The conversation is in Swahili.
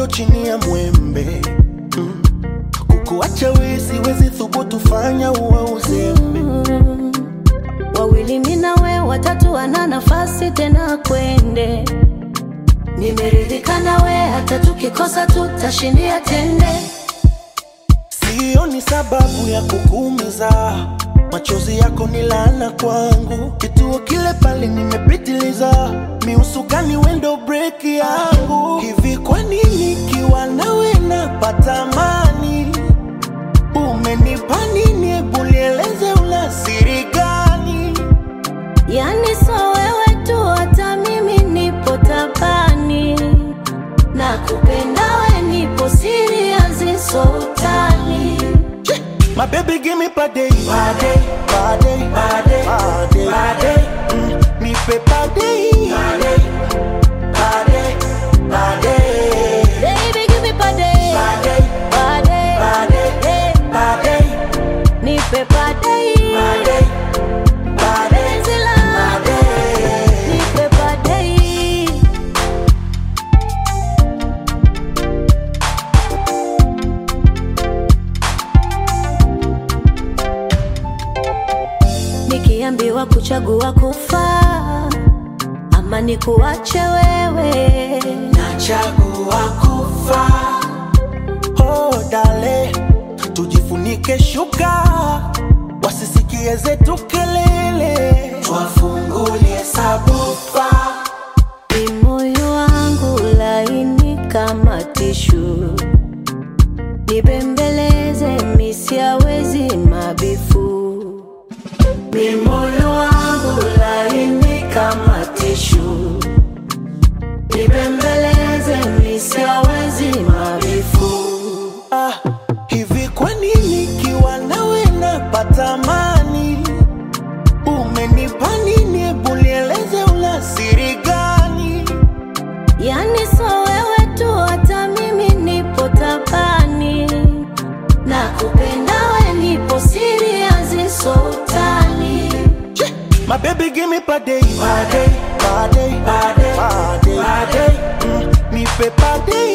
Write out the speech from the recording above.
chini ya mwembe mm. kukuacha we siwezi thubutu fanya uwe uzembe Mm. Wawili mimi na we, watatu wana nafasi tena kwende. Nimeridhika na we, hata tukikosa tutashindia tende. Sioni sababu ya kukuumiza, machozi yako ni laana kwangu. Kituo kile pale nimepitiliza, miusukani wendo break yangu. Hivi kwa nini kiwa nawe napata amani? Umenipa nini? Hebu nieleze, una siri gani? Yani so wewe tu, hata mimi nipo tabani. Na kupenda we, nipo serious, so utani. Che, My baby give me pade, pade, pade, pade, pade, pade. Mm, nipe pade, pade, pade, pade. Baby, give me pade, Pade, pade, pade, eh, pade, nipe pade, pade, pade, penzi langu, pade. nipe pade. Nikiambiwa kuchagua kufa ama nikuache wewe, Nachagua kufa. Oh, dale, tujifunike shuka, wasisikie zetu kelele, twafungulie sabufa. ni moyo wangu laini kama tishu, nibembeleze misiawezi mabifu. Ni moyo wangu laini kama tishu, nibembeleze misiawezi mabifu. Ah, hivi kwa nini kiwa nawe napata amani? Umenipa nini? Hebu nieleze, una siri gani? Yani so wewe tu, hata mimi nipo tabani. Na kupenda we, nipo serious, so utani. Che, My baby give me pade, pade, pade, pade, pade, pade. Mm, nipe pade,